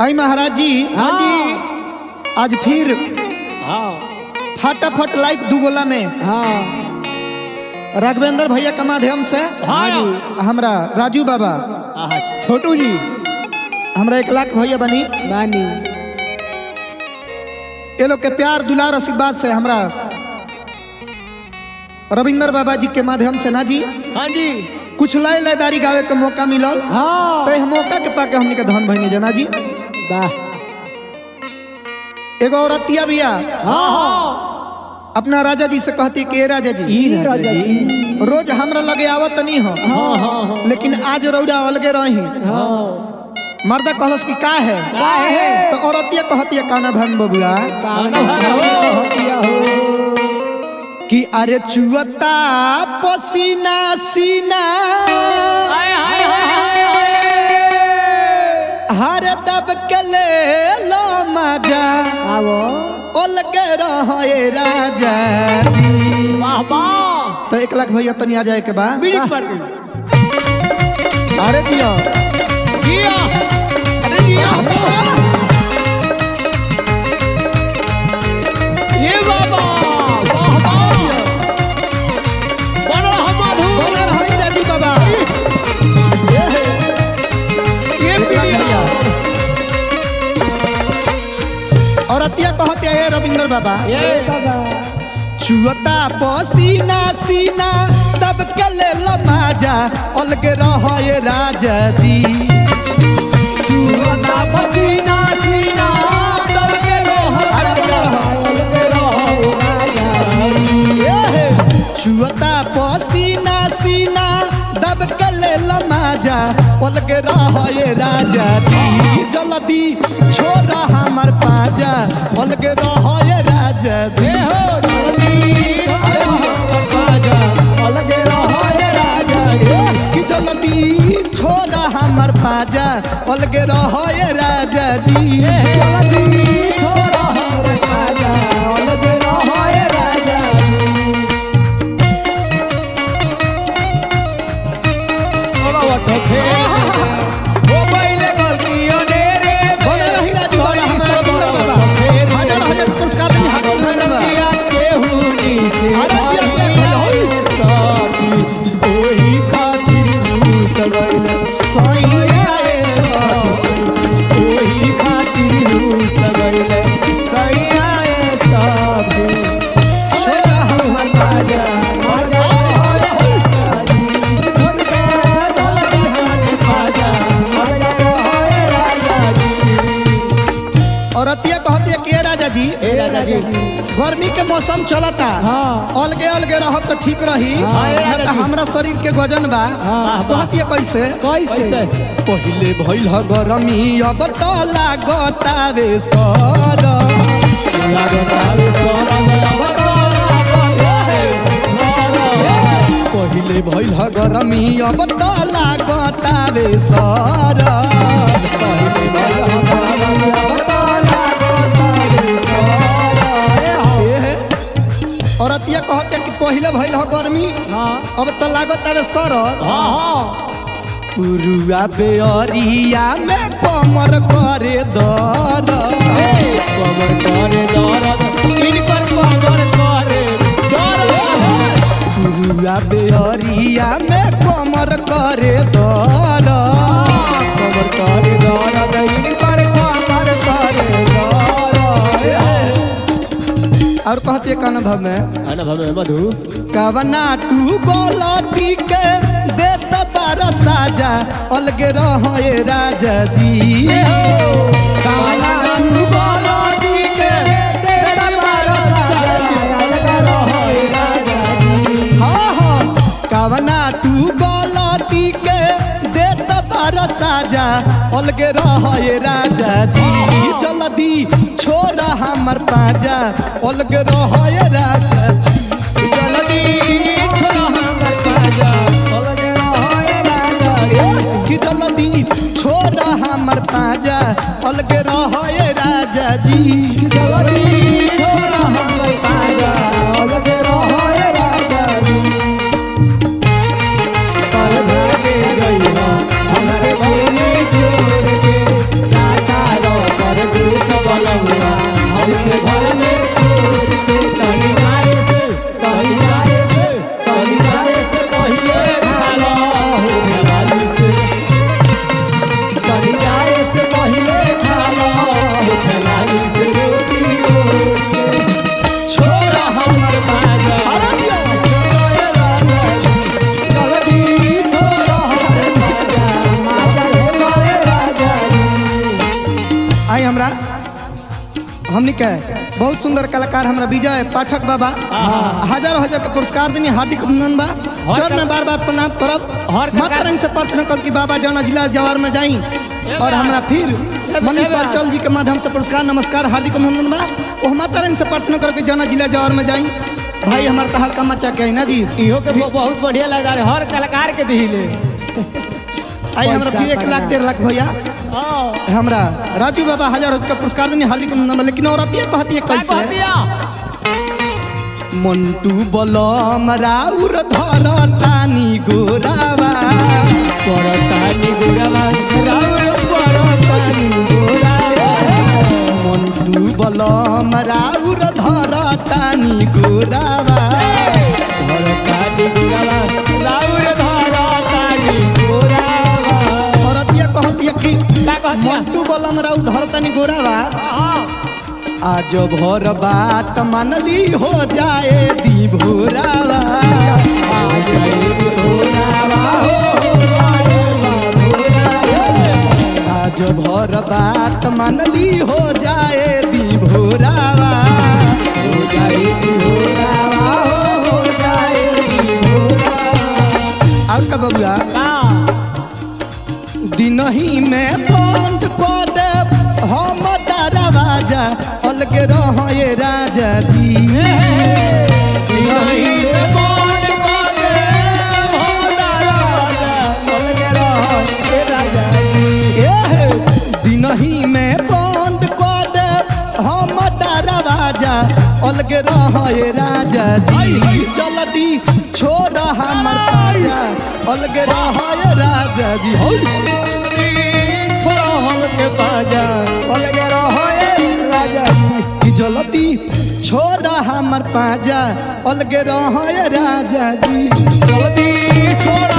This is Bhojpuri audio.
आई महाराज जी हाँ जी आज फिर हाँ फटाफट लाइव दुगोला में हाँ राघवेंद्र भैया के माध्यम से हाँ हमरा राजू बाबा आहा, छोटू जी हमरा एक लाख भैया बनी नानी ये लोग के प्यार दुलार आशीर्वाद से हमरा रविंद्र बाबा जी के माध्यम से ना जी हाँ जी कुछ लय लयदारी गावे के मौका मिलल हाँ तो यह मौका के पाके हमनी के धन बहनी जना जी वाह एगो औरतिया बिया हाँ हाँ अपना राजा जी से कहती कि "ए राजा जी ई राजा जी रोज हमरा लगे आवत नहीं हो हाँ हाँ हाँ लेकिन आज रौदा अलगे रही हाँ मर्दा कहलस कि का है का है? तो औरतिया कहती है काना भन बबुआ काना हो हटिया हो कि अरे चुअता पसीना सीना हाय हाय हाय हाय हाय हर दब के ले लो मजा आवो अलगे रहे राजा जी वाह वाह तो एक लाख भैया तनी आ जाए के बाद बीड़ी पर अरे जियो जिया अरे जिया ये बाबा वाह वाह बन रहा मधु बना रही दादी बाबा ये है, ये एक लाख पीलिया भैया औरतिया कहते हैं रविंद्र बाबा ये बाबा चुअता पसीना सीना तब के ले लमाजा अलगे रहे राजा जी चुना पसीना सीना दल के रोहर अरे बना रहा। दल के रोहर राजा ये है, चुअता पसीना सीना दब के ले लमाजा अलगे रहे राजा जी जल्दी छोड़ा हमर पाजा अलगे रहे राजा जी ये हो जल्दी अरे राजा अलगे रोहर राजा ए, कि जल्दी छोड़ा हमर पाजा अलगे रहे राजा जी ये जल्दी छोड़ा हमर राजा अलगे रोहर राजा बाबा ठोके ओ पहले गलतियों ने रे बना रही राजू बाबा हमारा रविंद्र बाबा हजार हजार पुरस्कार दी हाथ उठाने बा अरे दिया दिया सैया रे सो, छोड़ा हमर औरतिया कहती है के राजा जी गर्मी के मौसम चलता हाँ। अलगे अलगे रहब तो ठीक रही हाँ, ए ना राजा तो जी। हमरा शरीर के वजन बा हाँ, कहती है कैसे कैसे पहिले भइल ह गरमी अब त लागतावे सर पहिले भइल ह गरमी अब त लागतावे सर औरतिया कहते कि पहिले भइल ह गर्मी अब त लागतावे सर पुरुआ बेअरिया में कमर करे दर पुरुआ बेअरिया में कमर करे दर और कहती है कान भाव में मधु कवना तू गलती के देत बार साजा अलगे रहे राजा जी हाँ हाँ कवना तू गलती के देत बार साजा अलगे रहे राजा जी जल्दी छोड़ा हमर पाजा अलगे रहे राजा जी कि जल्दी छोड़ा हमर पाजा अलगे रहे राजा जी हमारे हमनी के बहुत सुंदर कलाकार हमरा विजय पाठक बाबा हजार हजार के पुरस्कार देनी हार्दिक अभिनंदन बा चरण में बार बार प्रणाम करब हर माता कलाकार- रानी से प्रार्थना कर कि बाबा जौना जिला जवार में जाई और हमरा फिर मनीष बा। चल जी के माध्यम से पुरस्कार नमस्कार हार्दिक अभिनंदन बा वो माता रानी से प्रार्थना कर कि जौना जिला जवार में जाई भाई हमार तहा का मचा के है ना जी इहो के ब- बहुत बढ़िया लग रहा है हर कलाकार के दिले आई हमरा फिर एक लाख डेढ़ लाख भैया हाँ हमरा राजू बाबा हजार हजार का पुरस्कार देनी हार्दिक अभिनंदन बा। लेकिन औरतिया कहती है का कैसे कहतिया मंटू बलम राउर धरतानी गोरावा परतानी गोरावा राउर परतानी गोरावा मंटू बलम राउर धरतानी गोरावा परतानी गोरावा राउर परतानी गोरावा औरतिया कहतिया कि का कहतिया मंटू बलम राउर धरतानी गोरावा हाँ आज भर बात मानली हो जाए दी भोरावा आ जाए गोरावा हो आज भर बात मानली हो जाए दी भोरावा हो जाए गोरावा हो जाए और का बबुआ का दिनही में बंद कर देब हम दरवाजा अलगे रहे राजा जी एह, दिनही में बंद कर देब हम दरवाजा अलगे रहे राजा जी जल्दी छोड़ हमर पाजा अलगे रहे राजा जी हो कि जल्दी छोड़ हमर पाजा अलगे रहे राजा जी छोड़